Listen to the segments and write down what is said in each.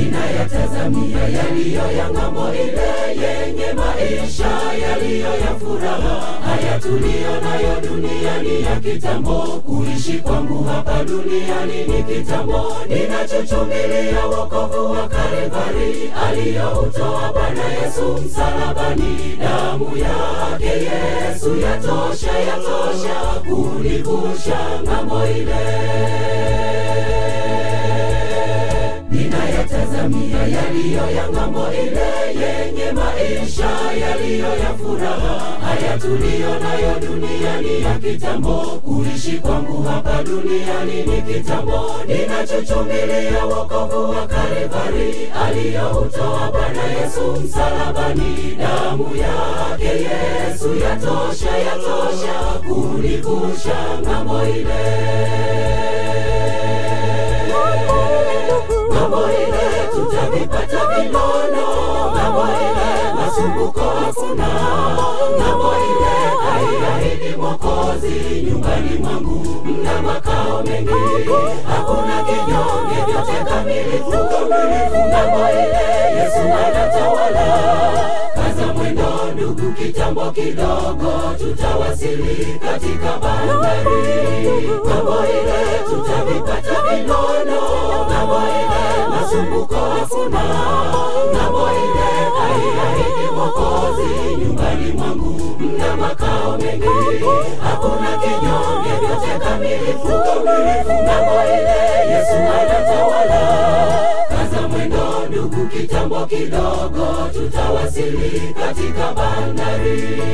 ninayatazamia yaliyo ya ng'ambo ile yenye maisha yaliyo ya furaha. Haya tuliyo nayo duniani ya kitambo, kuishi kwangu hapa duniani ni kitambo. Ninachochumbilia wokovu wa Kalvari aliyoutoa Bwana Yesu msalabani. Damu yake Yesu yatosha, yatosha kunivusha ng'ambo ile ninayatazamia yaliyo ya ng'ambo ile yenye maisha yaliyo ya furaha. Haya tuliyo nayo duniani ya kitambo, kuishi kwangu hapa duniani ni kitambo. Ninachochumbilia wokovu wa Kalvari aliyoutoa Bwana Yesu msalabani. Damu yake Yesu yatosha, yatosha kunivusha ng'ambo ile ng'ambo ile tutavipata vinono, ng'ambo ile masumbuko hakuna, ng'ambo ile aiahidi Mwokozi, nyumbani mwangu mna makao mengi, hakuna kinyonge, vyote kamilifu, ng'ambo ile Yesu anatawala. Kaza mwendo ndugu, kitambo kidogo tutawasili katika bandari. Ng'ambo ile tutavipata vinono, ng'ambo ile masumbuko hakuna, ng'ambo ile aiahidi Mwokozi, nyumbani mwangu mna makao mengi, hakuna kinyonge, vyote kamilifu, ng'ambo ile Yesu anatawala. Kaza mwendo ndugu, kitambo kidogo tutawasili katika bandari.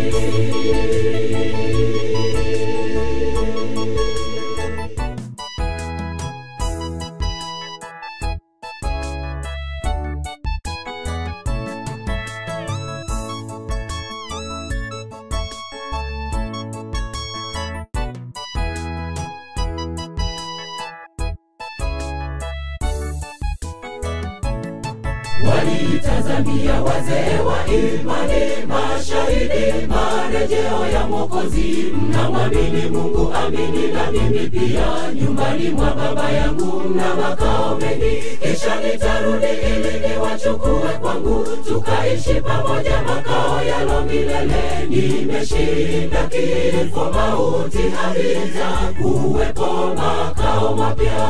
waliitazamia wazee wa imani, mashahidi marejeo ya Mwokozi. Mnamwamini Mungu, amini na mimi pia. Nyumbani mwa Baba yangu mna makao mengi, kisha nitarudi ili niwachukue kwangu, tukaishi pamoja makao yalo milele. Nimeshinda kifo, mauti havita kuwepo makao mapya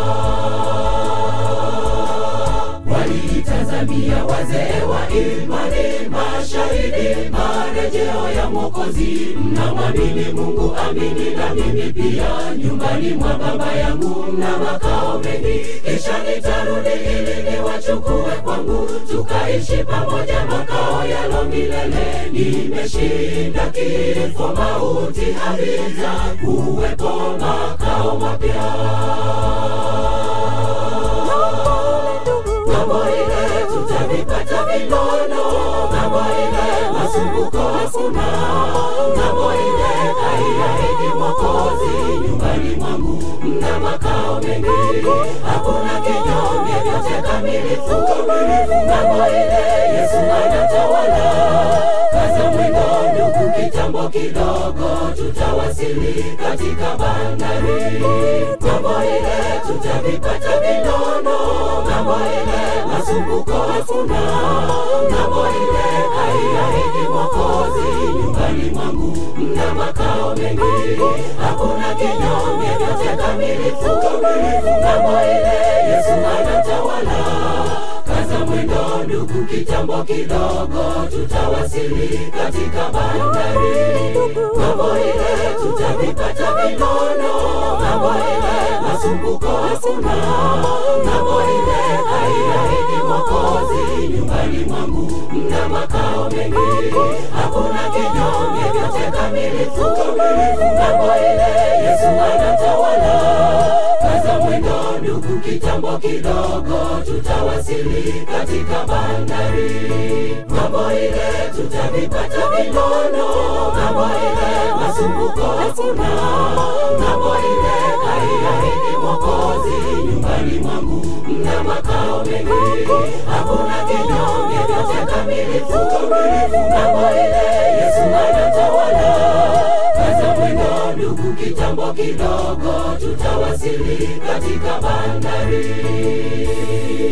waliitazamia wazee wa imani, mashahidi marejeo ya Mwokozi. Mnamwamini Mungu, amini na mimi pia. Nyumbani mwa Baba yangu mna makao mengi, kisha nitarudi ili niwachukue kwangu, tukaishi pamoja makao yalo milele. Nimeshinda kifo, mauti havita kuwepo makao mapya ng'ambo ile tutavipata vinono, ng'ambo ile masumbuko hakuna, ng'ambo ile aiahidi Mwokozi, nyumbani mwangu mna makao mengi, hakuna kinyonge, vyote kamilifu, ng'ambo ile Yesu anatawala. Kaza mwendo ndugu, kitambo kidogo tutawasili katika bandari. Ng'ambo ile tutavipata vinono, ng'ambo ile masumbuko hakuna, ng'ambo ile aiahidi Mwokozi, nyumbani mwangu mna makao mengi, hakuna kinyonge, vyote kamilifu, ng'ambo ile Yesu anatawala. Kaza mwendo ndugu, kitambo kidogo tutawasili katika bandari. Ng'ambo ile tutavipata vinono, ng'ambo ile masumbuko hakuna, ng'ambo ile aiahidi Mwokozi, nyumbani mwangu mna makao mengi, hakuna kinyonge, vyote kamilifu, ng'ambo ile Yesu anatawala. Kaza mwendo ndugu, kitambo kidogo tutawasili katika bandari. Ng'ambo ile tutavipata vinono, ng'ambo ile masumbuko hakuna, ng'ambo ile aiahidi Mwokozi, nyumbani mwangu mna makao mengi, hakuna kinyonge, vyote kamilifu, ng'ambo ile Yesu anatawala. Kaza mwendo ndugu, kitambo kidogo tutawasili katika bandari.